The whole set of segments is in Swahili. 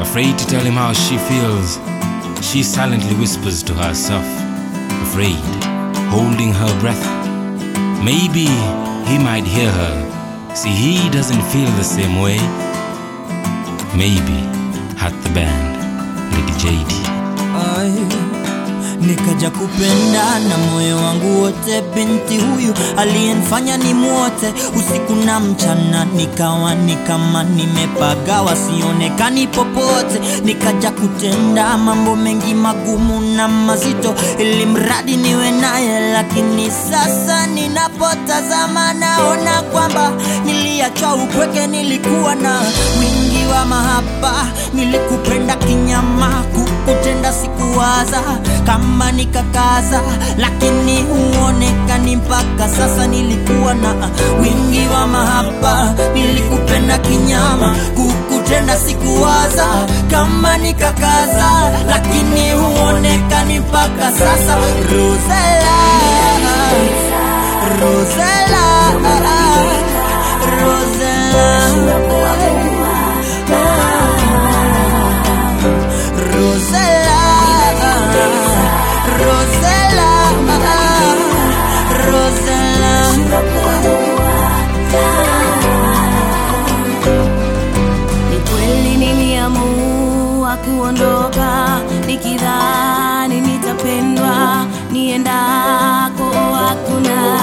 Afraid to tell him how she feels, she silently whispers to herself, afraid, holding her breath. Maybe he might hear her. See, he doesn't feel the same way. Maybe at the band, Lady JD. Ay, nikaja kupenda na moyo wangu wote, binti huyu aliyenifanya ni mwote usiku na mchana, nikawa ni kama nimepagawa, sionekani popote. Nikaja kutenda mambo mengi magumu na mazito, ili mradi niwe naye, lakini sasa ninapotazama naona kwamba niliachwa upweke, nilikuwa na wingi wa mahaba, nilikupenda kinyama, kukutenda sikuwaza kama nikakaza, lakini huonekani mpaka sasa. Nilikuwa na wingi wa mahaba, nilikupenda kinyama, kukutenda sikuwaza kama nikakaza, lakini huonekani mpaka sasa. Rosella, Rosella, Rosella. Rosella, Rosella, Ni kweli niliamua kuondoka nikidhani nitapendwa niendako hakuna.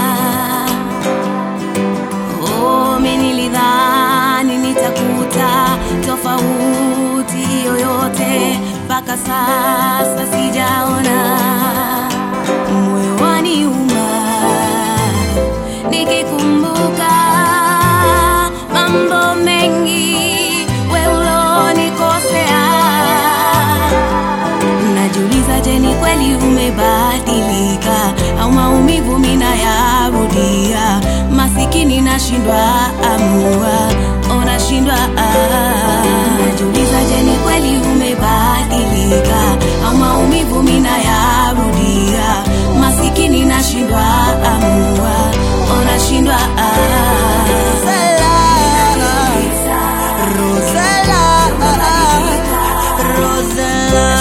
Oh, mi nilidhani nitakuta tofauti yoyote, mpaka sasa sijaona. Moyo waniuma nikikumbuka mambo mengi we ulonikosea. Najiuliza, je, ni kweli umebadilika au maumivu mina yarudia? Masikini nashindwa amua, unashindwa ah. Najiuliza, je, ni kweli umebadilika au maumivu mina yarudia? Masikini nashindwa amua, unashindwa ah. Rosella, Rosella,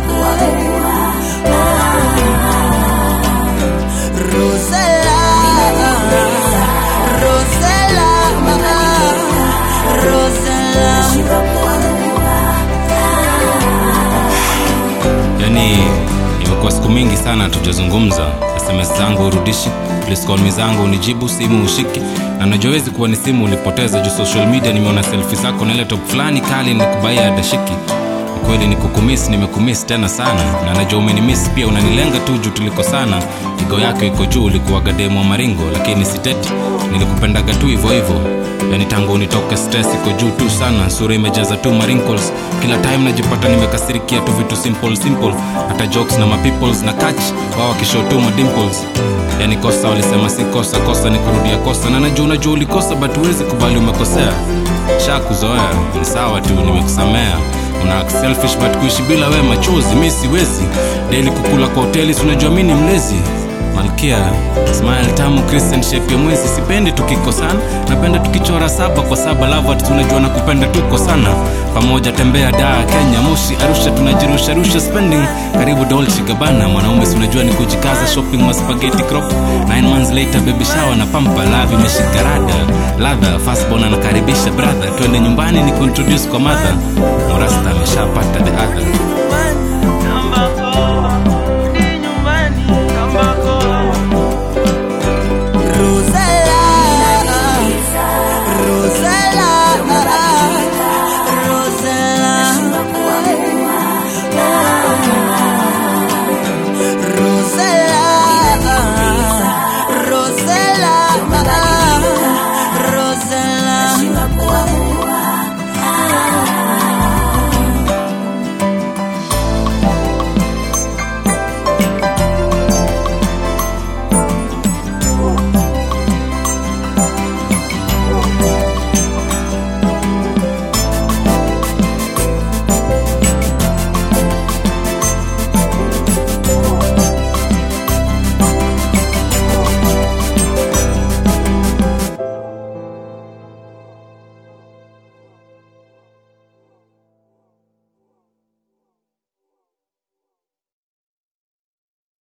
Rosella, Rosella, Rosella. Yani imekuwa siku mingi sana tujazungumza. SMS zangu urudishi, please call me zangu unijibu, simu ushiki, na najua wezi kuwa ni simu ulipoteza juu social media. Nimeona selfie zako na ile top fulani kali nikubaia adashiki. Ni kweli nikukumiss, nimekumiss tena sana, na najua umenimiss pia, unanilenga tu juu tulikosana. Igo yako iko juu, ulikuwaga demo wa maringo, lakini siteti, nilikupendaga tu hivyo hivyo yani tangu unitoke stress iko juu tu sana sura imejaza tu marinkles kila time najipata nimekasirikia tu vitu simple simple hata jokes na mapeoples na catch wao wakishow tu madimples yani kosa walisema si kosa kosa ni kurudia kosa na najua unajua ulikosa but huwezi kubali umekosea sha kuzoea ni sawa tu nimekusamea una act selfish but kuishi bila we machozi mi siwezi daily kukula kwa hoteli si unajua mi ni mlezi malkia smile tamu christian shape ya mwezi sipendi tukikosana napenda tukichora saba kwa saba lavat tunajua na kupenda tuko sana pamoja tembea daa kenya moshi arusha tunajirusharusha spending karibu dolce gabana mwanaume si unajua ni kujikaza shopping maspageti crop 9 months later baby shower na pampa lavi imeshika rada ladha fastbon anakaribisha brother twende nyumbani ni kuintroduce kwa mother morasta ameshapata the other